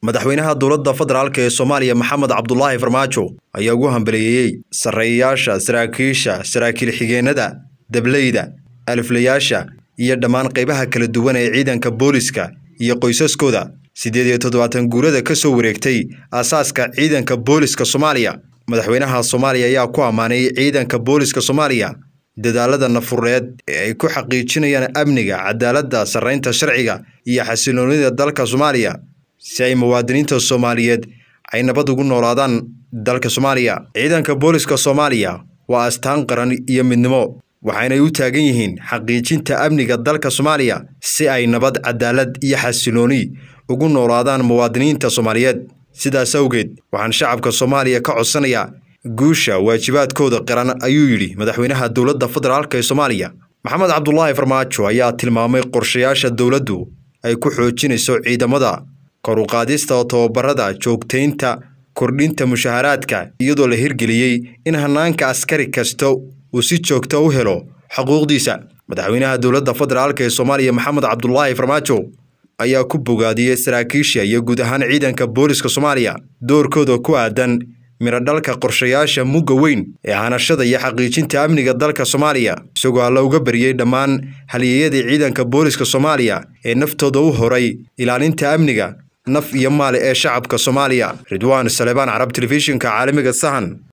madaxweynaha dowladda federaalk ee soomaaliya maxamed cabdulaahi farmaajo ayaa ugu hambaliyeeyey sarreeyayaasha saraakiisha saraakiil xigeenada dableyda aliflayaasha iyo dhammaan qaybaha kala duwan ee ciidanka booliska iyo qoysaskooda siddeed iyo toddobaatan guurada ka soo wareegtay aasaaska ciidanka booliska soomaaliya madaxweynaha soomaaliya ayaa ku ammaanay ciidanka booliska soomaaliya dadaalada nafureed ee ay ku xaqiijinayaan amniga cadaaladda sarreynta sharciga iyo xasiloonida dalka soomaaliya si ay muwaadiniinta soomaaliyeed ay nabad ugu noolaadaan dalka soomaaliya ciidanka booliska soomaaliya waa astaan qaran iyo midnimo waxaynay u taagan yihiin xaqiijinta amniga dalka soomaaliya si ay nabad cadaalad iyo xasilooni ugu noolaadaan muwaadiniinta soomaaliyeed sidaas awgeed waxaan shacabka soomaaliya ka codsanayaa guusha waajibaadkooda qaran ayuu yidhi madaxweynaha dowladda federaalk ee soomaaliya maxamed cabdulaahi farmaajo ayaa tilmaamay qorshayaasha dowladdu ay ku xoojinayso ciidamada kor u qaadista tababarada joogtaynta kordhinta mushaharaadka iyadoo la hirgeliyey in hanaanka askari kasta uu si joogta u helo xuquuqdiisa madaxweynaha dowladda federaalk ee soomaaliya maxamed cabdulaahi farmaajo ayaa ku bogaadiyey saraakiisha iyo guud ahaan ciidanka booliska soomaaliya doorkooda ku aadan miradhalka qorshayaasha mugga weyn ee hanashada iyo xaqiijinta amniga dalka soomaaliya isagoo alla uga bariyey dhammaan halyeeyadii ciidanka booliska soomaaliya ee naftooda u horay ilaalinta amniga naf iyo maal ee shacabka soomaaliya ridwaan salebaan carab telefishinka caalamiga sahan